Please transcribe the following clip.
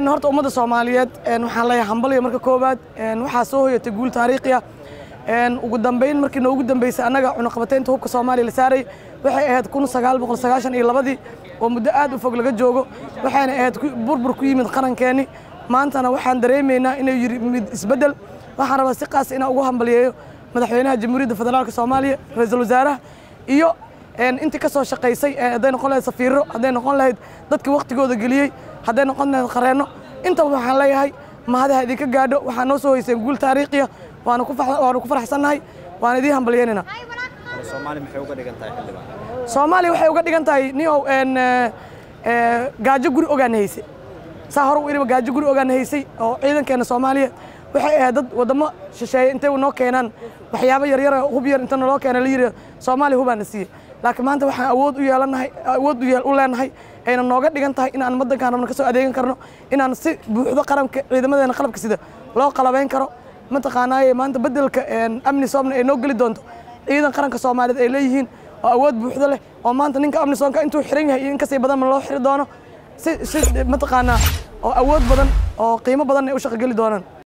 horta ummadda soomaaliyeed waxaan leeyahay hambaliya marka koowaad waxaa soo hoyatay guul taariikhi ah ugu dambeyn markii noogu dambeysay annaga cunaqabateynta hubka soomaaliya la saaray waxay ahayd kun sagaal boqol sagaashan iyo labadii oo muddo aad u fog laga joogo waxayna ahayd burbur ku yimid qarankeenni maantana waxaan dareemaynaa inay yimid isbeddel waxaan rabaa si qaas inaan ugu hambaliyeeyo madaxweynaha jamhuuriyadda federaalka soomaaliya ra-iisul wasaaraha iyo intii ka soo shaqaysay hadday noqon lahayd safiiro hadday noqon lahayd dadkii waktigooda geliyey hadday noqon lahayd qareenno intaba waxaan leeyahay mahadaha idinka gaadho waxaa noo soo hoyseen guul taariikhiya waanu ku faraxsannahay waan idiin hambalyeynayna soomaaliya maxay uga dhigan tahay xildhibaan soomaaliya waxay uga dhigan tahay niow gaajo guri ogaan haysay saa hore u iriba gaajo guri ogaan haysay oo ciidankeena soomaaliya waxay ahayd dad waddamo shisheeye intay noo keenaan waxyaabo yaryar hub yar inta naloo keena la yidhi soomaaliya hubaana siiye laakiin maanta waxaan awood u yeelanahay awood u leenahay ayna nooga dhigan tahay inaan waddankaan rabno ka soo adeegan karno inaan si buuxdo qaranka ciidamadeena qalabka sida loo qalabayn karo mataqaanaaye maanta beddelka amni soomna ay noo geli doonto ciidan qaranka soomaaliyeed ay leeyihiin oo awood buuxdo leh oo maanta ninka amnisoonka intuu xiran yahay iyo in kasii badanna loo xiri doono si si mataqaanaa oo awood badan oo qiimo badan ay u shaqo geli doonaan